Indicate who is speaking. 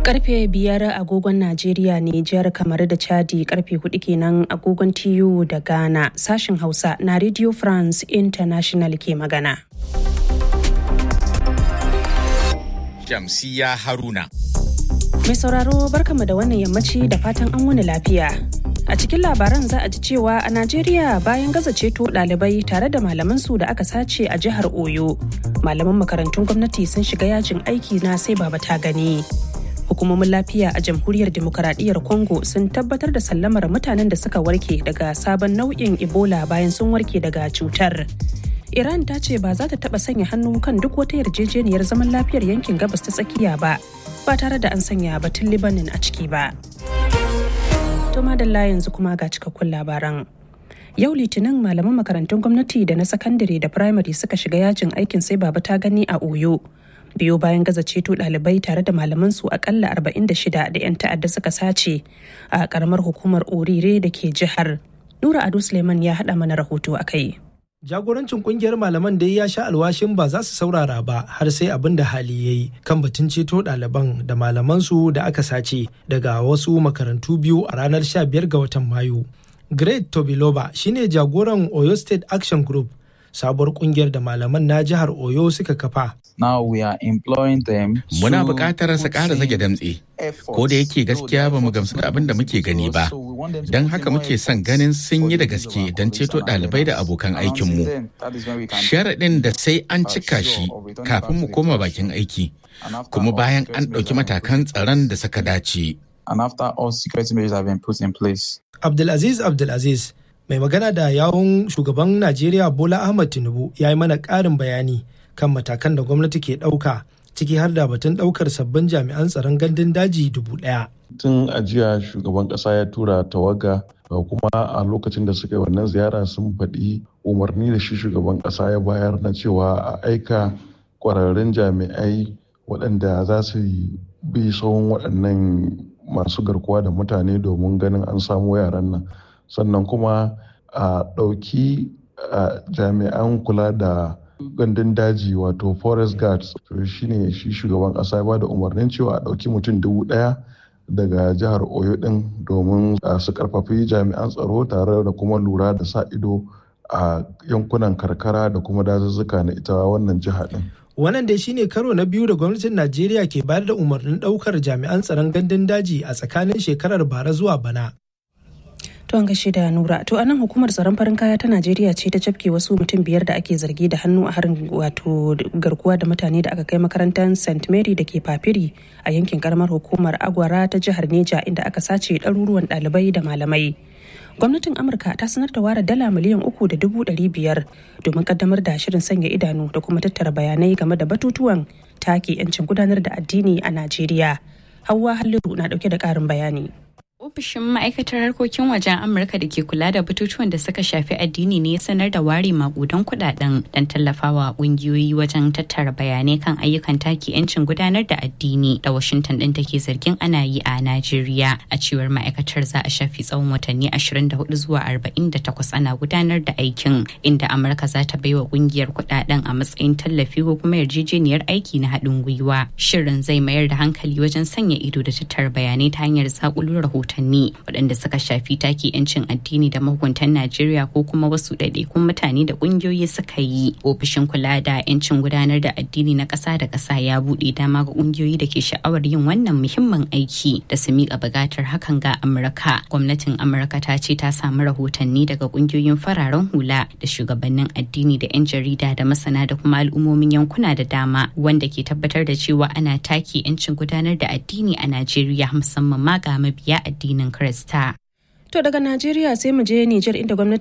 Speaker 1: Karfe biyar agogon Najeriya Nijar kamar da Chadi karfe hudu kenan agogon TU da Ghana sashin Hausa na Radio France International ke magana.
Speaker 2: Shamsiya Haruna.
Speaker 1: Mai sauraro barkama da wannan yammaci da fatan an wani lafiya. A cikin labaran za a ji cewa a Najeriya bayan gaza ceto ɗalibai tare da malamansu da aka sace a jihar Oyo. Malaman makarantun gwamnati sun shiga yajin aiki na sai baba ta gani. Hukumomin lafiya a jamhuriyar demokaradiyyar Congo sun tabbatar da sallamar mutanen da suka warke daga sabon nau'in Ebola bayan sun warke daga cutar. Iran ta ce ba za ta taɓa sanya hannu kan duk wata yarjejeniyar zaman lafiyar yankin gabas ta tsakiya ba, ba tare da an sanya batun Libanin a ciki ba. To madalla yanzu kuma ga cikakkun labaran. Yau Litinin malaman makarantun gwamnati da na sakandare da firamare suka shiga yajin aikin sai baba ta gani a Oyo. Biyo bayan gaza ceto ɗalibai tare da malaman su akalla 46 da 'yan ta'adda suka sace a karamar hukumar Orire da ke jihar. Nura Ado Suleiman ya haɗa mana rahoto a kai.
Speaker 3: Jagorancin kungiyar malaman dai ya sha alwashin ba za su saurara ba har sai abin da hali ya yi kan batun ceto ɗaliban da malamansu da aka sace daga wasu makarantu biyu a ranar 15 ga watan Mayu. Great Tobiloba shine jagoran Oyo State Action Group sabuwar kungiyar da malaman na jihar Oyo suka kafa.
Speaker 4: Now we are employing them.
Speaker 2: Muna buƙatar su ƙara zage damtse, ko da yake gaskiya ba mu gamsu da abin da muke gani ba. Don haka muke son ganin sun yi da gaske don ceto ɗalibai da abokan aikinmu. Sharaɗin da sai an cika shi kafin mu koma bakin aiki, kuma bayan an ɗauki matakan tsaron da suka dace.
Speaker 4: And after all security measures have been put in place.
Speaker 3: Abdulaziz Abdulaziz mai magana da yawun shugaban Najeriya Bola Ahmad Tinubu ya yi mana ƙarin bayani kan matakan da gwamnati ke ɗauka ciki har da batun ɗaukar sabbin jami'an tsaron gandun daji dubu ɗaya.
Speaker 5: Tun ajiya shugaban ƙasa ya tura tawaga kuma a lokacin da suka yi wannan ziyara sun faɗi umarni da shi shugaban ƙasa ya bayar na cewa a aika ƙwararrun jami'ai waɗanda za su bi tsawon waɗannan masu garkuwa da mutane domin ganin an samu yaran nan sannan kuma a ɗauki jami'an kula da gandun daji wato forest guards to shine shi shugaban ƙasa ya bada umarnin cewa a ɗauki mutum dubu ɗaya daga jihar oyo ɗin domin su karfafi jami'an tsaro tare da kuma lura da sa ido a yankunan karkara da kuma dazuzzuka na ita wannan jiha ɗin
Speaker 3: wannan dai shine karo na biyu da gwamnatin najeriya ke bayar da umarnin daukar jami'an tsaron gandun daji a tsakanin shekarar bara zuwa bana
Speaker 1: To an gashi da Nura. To anan hukumar tsaron farin kaya ta Najeriya ce ta cafke wasu mutum biyar da ake zargi da hannu a harin wato garkuwa da mutane da aka kai makarantar St. Mary da ke Papiri a yankin karamar hukumar Agwara ta jihar Neja inda aka sace ɗaruruwan ɗalibai da malamai. Gwamnatin Amurka ta sanar da ware dala miliyan uku da dubu ɗari biyar domin kaddamar da shirin sanya idanu da kuma tattara bayanai game da batutuwan take 'yancin gudanar da addini a Najeriya. Hauwa Halliru na ɗauke da ƙarin bayani.
Speaker 6: Ofishin ma'aikatar harkokin wajen Amurka da ke kula da batutuwan da suka shafi addini ne ya sanar da ware makudan kudaden don tallafawa kungiyoyi wajen tattara bayanai kan ayyukan taki 'yancin gudanar da addini da Washington din take zargin ana yi a Najeriya. A cewar ma'aikatar za a shafi tsawon watanni 24 zuwa 48 ana gudanar da aikin inda Amurka za ta baiwa kungiyar kudaden a matsayin tallafi ko kuma yarjejeniyar aiki na haɗin gwiwa. Shirin zai mayar da hankali wajen sanya ido da tattara bayanai ta hanyar zakulun rahoton rahotanni waɗanda suka shafi take 'yancin addini da mahukuntan Najeriya ko kuma wasu ɗaiɗaikun mutane da ƙungiyoyi suka yi. Ofishin kula da 'yancin gudanar da addini na ƙasa da ƙasa ya buɗe dama ga ƙungiyoyi da ke sha'awar yin wannan muhimmin aiki da su miƙa buƙatar hakan ga Amurka. Gwamnatin Amurka ta ce ta samu rahotanni daga ƙungiyoyin fararen hula da shugabannin addini da 'yan jarida da masana da kuma al'ummomin yankuna da dama wanda ke tabbatar da cewa ana take 'yancin gudanar da addini a Najeriya musamman ma ga mabiya addinin Krista.
Speaker 1: To daga Najeriya sai mu je Nijar inda gwamnati